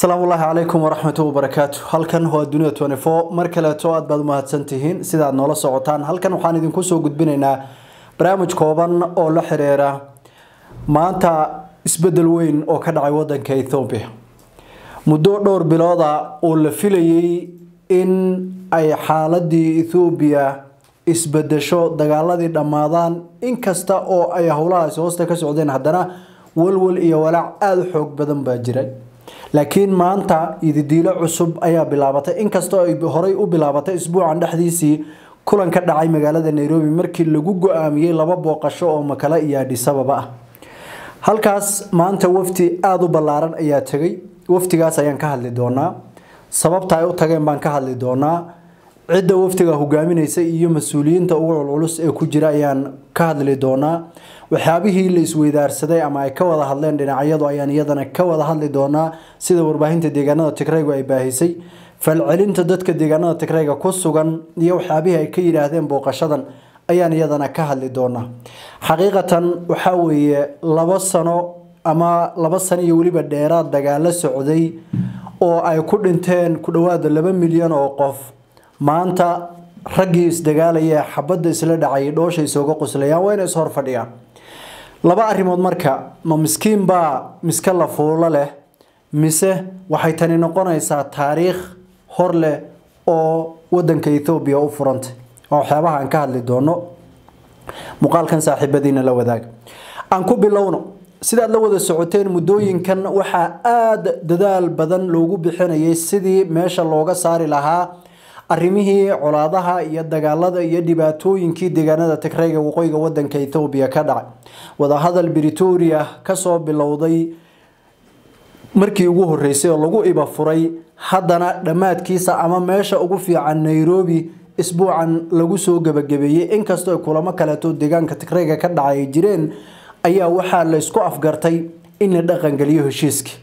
asalaamu ullaahi calaykum waraxmatu wabarakaatu halkan waa dunia twenty four mar kaleeto aad baad umahadsan tihiin sidaad noola socotaan halkan waxaan idinku soo gudbinaynaa barnaamij kooban oo la xiriira maanta isbedel weyn oo ka dhacay wadanka ethoobiya muddo dhowr bilooda oo la filayay in ay xaaladii ethoobiya isbedesho dagaaladii dhammaadaan inkasta oo ay howlahaasi hoosta ka socdeen haddana walwal iyo walaac aada u xoog badan baa jiray laakiin maanta ididiilo cusub ayaa bilaabatay inkastoo ay horey u bilaabatay isbuucan dhexdiisii kulan ka dhacay magaalada nairobi markii lagu go-aamiyey laba booqasho oo makale iyo adhisababa ah halkaas maanta wafdi aada u ballaaran ayaa tegay wafdigaas ayaan ka hadli doonaa sababta ay u tageen baan ka hadli doonaa cidda wafdiga hogaaminaysa iyo mas-uuliyiinta ugu culculus ee ku jira ayaan ka hadli doonaa waxyaabihii la isweydaarsaday ama ay ka wada hadleen dhinacyadu ayaan iyadana ka wada hadli doonaa sida warbaahinta deegaanada tigraygu ay baahisay falcelinta dadka deegaanada tigrayga ku sugan iyo waxyaabihii ay ka yidhaahdeen booqashadan ayaan iyadana ka hadli doonaa xaqiiqatan waxaa weeye labo sano ama laba sano iyo weliba dheeraad dagaalo socday oo ay ku dhinteen ku dhowaada laba milyan oo qof maanta raggii isdagaalaya ee xabadda isla dhacayay dhoosha isooga qoslayaan waa inay is hor fadhiyaan laba arrimood marka ma miskiin baa miska la fuulo leh mise waxay tani noqonaysaa taariikh hor leh oo wadanka ethoobiya u furantay waa waxyaabaha aan ka hadli doono muuqaalkan saaxiibadiina la wadaaga aan ku bilowno sidaad la wada socoteen muddooyinkan waxaa aada dadaal badan loogu bixinayay sidii meesha looga saari lahaa arrimihii colaadaha iyo dagaalada iyo dhibaatooyinkii deegaanada tigrayga waqooyiga wadanka ethoobiya ka dhacay wadahadal britoria kasoo bilowday markii ugu horeysay oo lagu iba furay haddana dhammaadkiisa ama meesha ugu fiican nairobi isbuucan lagu soo gebagabeeyey inkastoo kulamo kaleeto deegaanka tigrayga ka dhacay ay jireen ayaa waxaa la isku afgartay in la dhaqangeliyo heshiiskii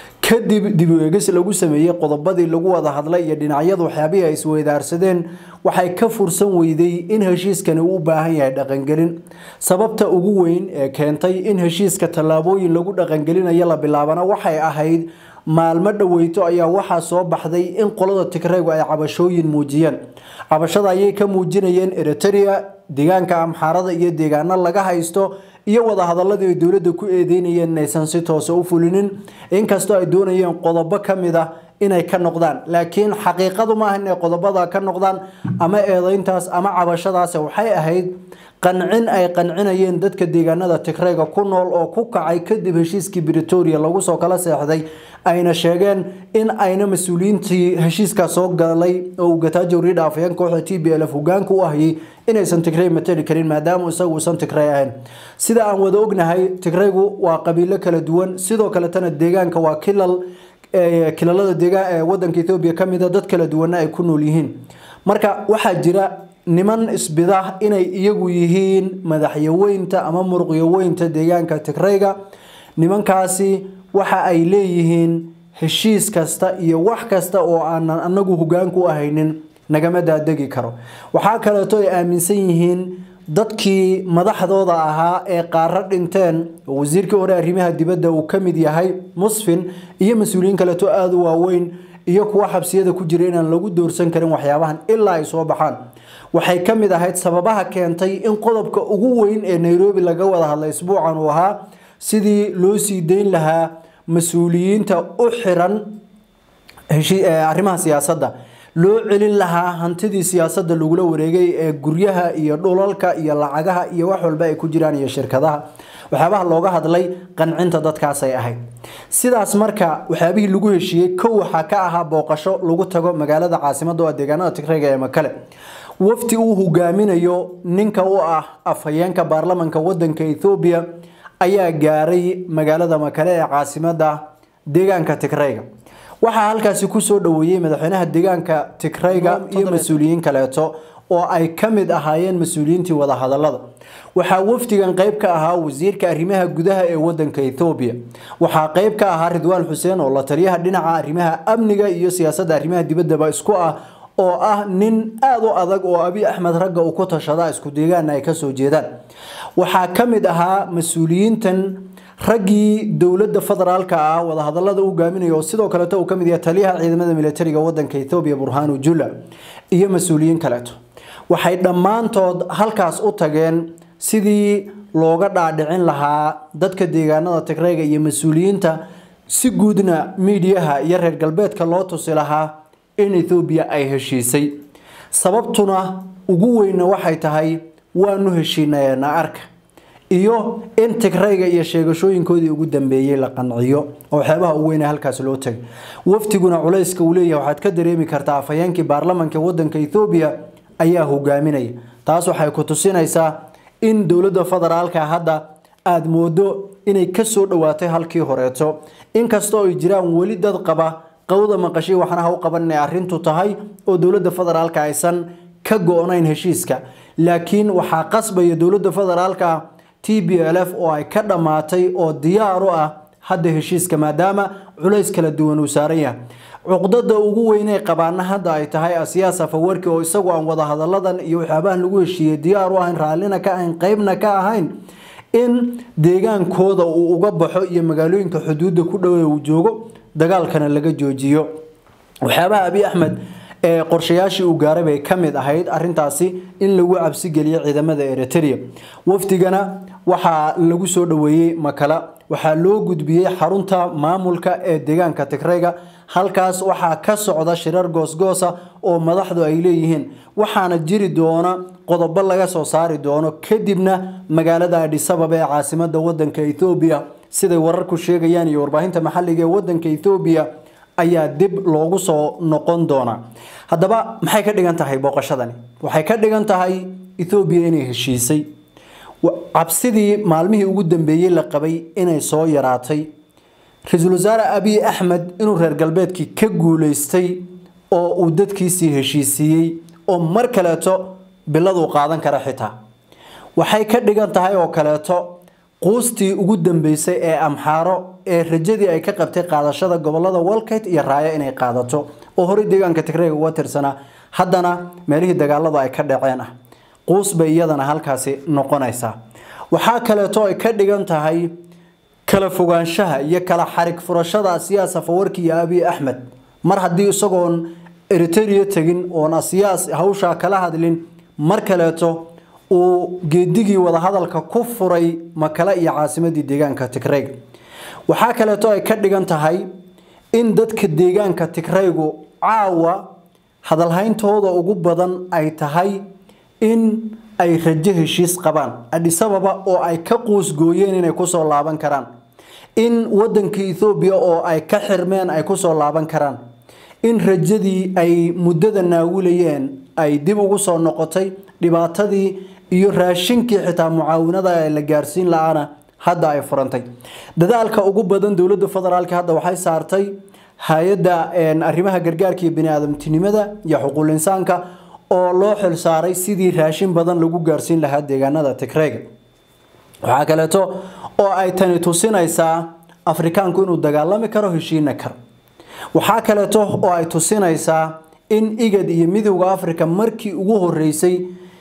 kadib dib u eegis lagu sameeyey qodobadii lagu wada hadlay iyo dhinacyadu waxyaabihii ay isweydaarsadeen waxay ka fursan weyday in heshiiskani uu u baahan yahay dhaqangelin sababta ugu weyn ee keentay in heshiiska tallaabooyin lagu dhaqangelinayo la bilaabana waxay ahayd maalmo dhoweyto ayaa waxaa soo baxday in qolada tigraygu ay cabashooyin muujiyeen cabashada ayay ka muujinayeen eritrea deegaanka amxaarada iyo deegaano laga haysto iyo wadahadaladii ay dowladda ku eedeynayeen inaysan si toosa u fulinin inkastoo ay doonayeen qodobo ka mid ah inay ka noqdaan laakiin xaqiiqadu maaha inay qodobada ka noqdaan ama eedeyntaas ama cabashadaas waxay ahayd qancin ay qancinayeen dadka deegaanada tigrayga ku nool oo ku kacay kadib heshiiskii britoria lagu soo kala seexday ayna sheegeen in ayna mas-uuliyiintii heshiiskaa soo galay oo uu gataajo ridha afayeen kooxda t b l f hogaanka u ahayay inaysan tigray matali karin maadaama isagu uusan tigray ahayn sida aan wada ognahay tigraygu waa qabiilo kala duwan sidoo kaletana deegaanka waa kilal kilalada deegaan wadanka ethoobiya kamida dad kala duwana ay ku nool yihiin marka waxaa jira niman isbida inay iyagu yihiin madaxyaweynta ama muruqyaweynta deegaanka tigrayga nimankaasi waxa ay leeyihiin heshiis kasta iyo wax kasta oo aanan anagu hogaanku u ahaynin nagama daadegi karo waxaa kaleeto ay aaminsan yihiin dadkii madaxdooda ahaa ee qaaro dhinteen oo wasiirkii hore arrimaha dibadda uu ka mid yahay musfin iyo mas-uuliyiin kaleeto aada u waaweyn iyo kuwa xabsiyada ku jira inaan lagu doorsan karin waxyaabahan ilaa ay soo baxaan waxay ka mid ahayd sababaha keentay in qodobka ugu weyn ee nairobi laga wada hadlay isbuucan uu ahaa sidii loo sii dayn lahaa mas-uuliyiinta u xiran arrimaha siyaasadda loo celin lahaa hantidii siyaasadda lagula wareegay ee guryaha iyo dhulalka iyo lacagaha iyo wax walba ay ku jiraan iyo shirkadaha waxyaabaha looga hadlay qancinta dadkaasay ahayd sidaas marka waxyaabihii lagu heshiiyey kow waxaa ka ahaa booqasho lagu tago magaalada caasimada oo deegaanada tigrayga ee makale wafti uu hogaaminayo ninka u ah afhayeenka baarlamanka wadanka ethoobiya ayaa gaaray magaalada makale ee caasimada deegaanka tigrayga waxaa halkaasi kusoo dhaweeyey madaxweynaha deegaanka tigrayga iyo mas-uuliyiin kaleeto oo ay ka mid ahaayeen mas-uuliyiintii wadahadalada waxaa wafdigan qeyb ka ahaa wasiirka arrimaha gudaha ee wadanka ethoobiya waxaa qeyb ka ahaa ridwaan xuseen oo la taliyaha dhinaca arrimaha amniga iyo siyaasadda arrimaha dibaddaba isku ah oo ah nin aada u adag oo abi axmed ragga uu ku tashada isku deegaana ay kasoo jeedaan waxaa ka mid ahaa mas-uuliyiintan raggii dowladda federaalka ah wadahadalada u hogaaminaya oo sidoo kaleeto uu kamid yahay taliyaha ciidamada militariga wadanka ethoobiya burhanu jula iyo mas-uuliyiin kaleeto waxay dhammaantood halkaas u tageen sidii looga dhaadhicin lahaa dadka deegaanada tigreyga iyo mas-uuliyiinta si guudna miidiyaha iyo reer galbeedka loo tusi lahaa in ethoobiya ay heshiisay sababtuna ugu weyna waxay tahay waanu heshiinaynaa arka iyo in tigreyga iyo sheegashooyinkoodii ugu dambeeyey la qanciyo oo waxyaabaha ugu weyne halkaas loo tagay waftiguna culayska uu leeyahay waxaad ka dareemi kartaa afhayeenkii baarlamanka wadanka ethoobiya ayaa hogaaminaya taas waxay ku tusinaysaa in dowladda federaalka hadda aada moodo inay kasoo dhawaatay halkii horeeto inkastoo ay jiraan weli dad qaba qawda maqashay waxna ha u qaban inay arrintu tahay oo dowladda federaalka aysan ka go-nayn heshiiska laakiin waxaa qasbaya dowladda federaalka t b l f oo ay ka dhammaatay oo diyaar u ah hadda heshiiska maadaama culays kala duwan uu saaran yahay cuqdada ugu weynee qabaana hadda ay tahay asiyaas afawarki oo isagu aan wadahadaladan iyo waxyaabahan lagu heshiiyey diyaar u ahayn raallina ka ahayn qeybna ka ahayn in deegaankooda uu uga baxo iyo magaalooyinka xuduudda ku dhowe uu joogo dagaalkana laga joojiyo waxyaabaha abi axmed ee qorshayaashii uu gaaray bay ka mid ahayd arintaasi in lagu cabsigeliyo ciidamada eritrea wafdigana waxaa lagu soo dhoweeyey makala waxaa loo gudbiyey xarunta maamulka ee deegaanka tigreyga halkaas waxaa ka socda shirar goosgoosa oo madaxdu ay leeyihiin waxaana jiri doona qodobo laga soo saari doono kadibna magaalada adhisababa ee caasimada wadanka ethoobiya siday wararku sheegayaan iyo warbaahinta maxaliga ee wadanka ethoobiya ayaa dib loogu soo noqon doonaa haddaba maxay ka dhigan tahay booqashadani waxay ka dhigan tahay ethoobiya inay heshiisay cabsidii maalmihii ugu dambeeyey la qabay inay soo yaraatay ra-iisul wasaare abiy axmed inuu reer galbeedkii ka guuleystay oo uu dadkiisii heshiisiiyey oo mar kaleeto biladuu qaadan kara xitaa waxay ka dhigan tahay oo kaleeto quustii ugu dambeysay ee amxaaro ee rajadii ay ka qabtay qaadashada gobolada walkayt iyo raayo inay qaadato oo horey deegaanka tigreyga uga tirsanaa haddana meelihii dagaaladu ay ka dhaceen ah quus bay iyadana halkaasi noqonaysaa waxaa kaleeto ay ka dhigan tahay kala fogaanshaha iyo kala xarig furashada asiyaas afawarki iyo abiy axmed mar haddii isagoon eritrea tegin oon asiyaas hawshaa kala hadlin mar kaleeto uu geedigii wadahadalka ku furay makale iyo caasimadii deegaanka tigreyga waxaa kaleeto ay ka dhigan tahay in dadka deegaanka tigreygu caawa hadalhayntooda ugu badan ay tahay in ay rajo heshiis qabaan adhisababa oo ay ka quusgooyeen inay kusoo laaban karaan in wadanka ethoobiya oo ay ka xirmeen ay kusoo laaban karaan in rajadii ay muddada naawilayeen ay dib ugu soo noqotay dhibaatadii iyo raashinkii xitaa mucaawinada la gaarsiin la-aana hadda ay furantay dadaalka ugu badan dowladda federaalk hadda waxay saartay hay-adda arrimaha gargaarka iyo bani-aadamtinimada iyo xuquul insaanka oo loo xil saaray sidii raashin badan lagu gaarsiin lahaa deegaanada tigreyga waxaa kaleeto oo ay tani tusinaysaa afrikaanku inuu dagaalami karo heshiina karo waxaa kaleeto oo ay tusinaysaa in igad iyo midowda africa markii ugu horeysay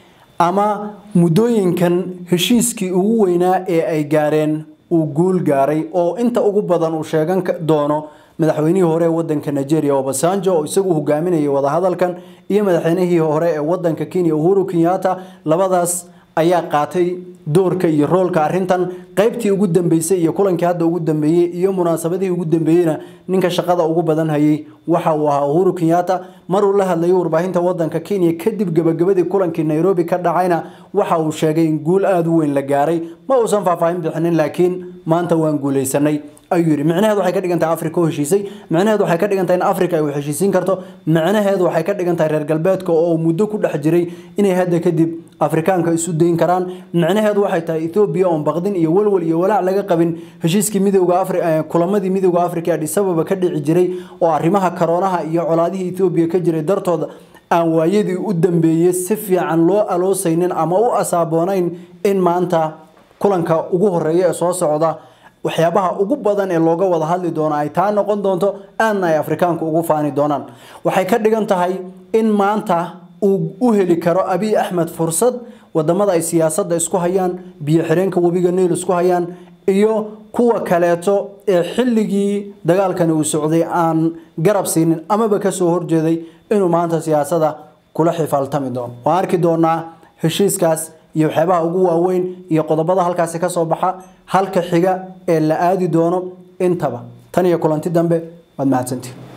ama muddooyinkan heshiiskii ugu weynaa ee ay gaareen uu guul gaaray oo inta ugu badan uu sheegan doono madaxweynihii hore ee wadanka nigeria obasanjo oo isagu hogaaminayay wadahadalkan iyo madaxweynihii hore ee wadanka kenya uhuru kenyatta labadaas ayaa qaatay doorka iyo roolka arintan qaybtii ugu dambeysay iyo kulankii hadda ugu dambeeyey iyo munaasabadihii ugu dambeeyeyna ninka shaqada ugu badan hayay waxa uu ahaa uhuru kenyatta maruu la hadlayay warbaahinta wadanka kenya kadib gabagabadii kulankii nairobi ka dhacayna waxa uu sheegay in guul aada u weyn la gaaray ma uusan faahfaahin bixinin laakiin maanta waan guuleysanay ayuu yidhi micnaheedu waxay ka dhigan tahay africa oo heshiisay micnaheedu waxay ka dhigan tahay in africa ay wax heshiisiin karto micnaheedu waxay ka dhigan tahay reer galbeedka oo muddo ku dhex jiray inay hadda kadib afrikaanka isu dayn karaan micnaheedu waxay tahay ethoobiya oon baqdin iyo walwal iyo walaac laga qabin heshiiskii midowga afri kulamadii midowga africa adis ababa ka dhici jiray oo arrimaha karoonaha iyo colaadihii ethoobiya ka jiray dartooda aan waayadii u dambeeyey si fiican loo aloosaynin ama u asaaboonayn in maanta kulanka ugu horeeya ee soo socda waxyaabaha ugu badan ee looga wada hadli doono ay taa noqon doonto aadna ay afrikaanku ugu faani doonaan waxay ka dhigan tahay in maanta uu u heli karo abiy axmed fursad wadamada ay siyaasadda isku hayaan biyo xireenka webiga niil isku hayaan iyo kuwa kaleeto ee xilligii dagaalkani uu socday aan garab siinin amaba kasoo horjeeday inuu maanta siyaasada kula xifaaltami doono waan arki doonaa heshiiskaas iyo waxyaabaha ugu waaweyn iyo qodobada halkaasi kasoo baxa halka xiga ee la aadi doono intaba tan iyo kulanti dambe waad mahadsantihin